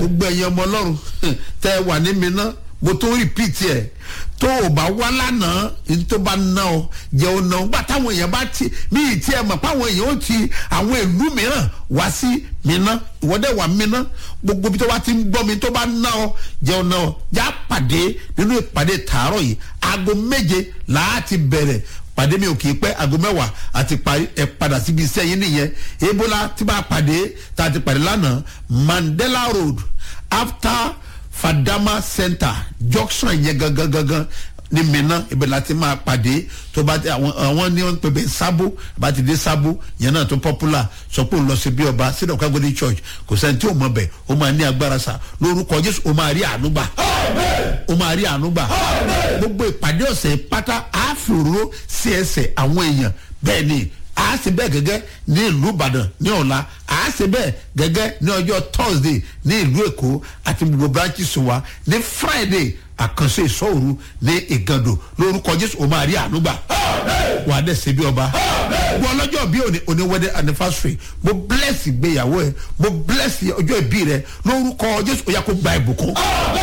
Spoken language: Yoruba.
gbogbo ẹ̀yin ọmọ ọlọ́run tẹ́ ẹ wà ní mi ná mo tó repeat ẹ̀ tó o bá wá lánàá ní tó bá ná ọ jẹ́ o ná ọ gbà táwọn èèyàn bá ti mí ì tí ẹ mọ̀ páwọn èèyàn ó ti àwọn ìlú mìíràn wá sí mi ná ìwọ́dẹ̀ wà mí ná gbogbo bí tó bá ti ń gbọ́ mi tó bá ná ọ jẹ́ o ná ọ já pàdé nínú ìpàdé tààrọ̀ yìí aago méje làá ti bẹ̀rẹ̀ pàdé mi ò kì í pẹ́ aago mẹ́wàá àti parí ẹ̀ padà síbi iṣẹ́ yín nìyẹn ebola tí bá pàdé tá a ti pàdé lánàá mandela road after fadama center junction yẹn gangan gangan ní mìíràn ibẹ̀ láti máa pàdé tó bá ti àwọn àwọn ní wọn pèbè sábó bá ti dé sábó yẹn náà tó popular sọ pé òun lọ sí bí ọba sídọ̀ kágbóni church kò sẹ́ni tí ò mọ̀ bẹ̀ ó máa ní agbára sa lórúkọ jésù ó máa rí àánú gbà ó máa rí àánú gbà gbogbo ìpàdé ọ̀sẹ̀ pátá àáfòró sí ẹsẹ̀ àwọn èèyàn bẹ́ẹ̀ ni a ṣe bẹ́ẹ̀ gẹ́gẹ́ ní ìlú ìbàdàn ní ọ̀la a ṣe bẹ́ẹ̀ gẹ́gẹ́ ní ọjọ́ thursday ní ìlú èkó àti gbogbo branches wa ní friday àkànṣe ìṣòro ní ìgàndò lórúkọ jésù o máa rí ànúgbà wà á dẹ̀ ṣe bí ọba wọ́n lọ́jọ́ bí òní òní wedding anniversary mo bless ìgbéyàwó ẹ mo bless ọjọ́ ìbí rẹ lórúkọ jésù ó yà kó gba ìbùkún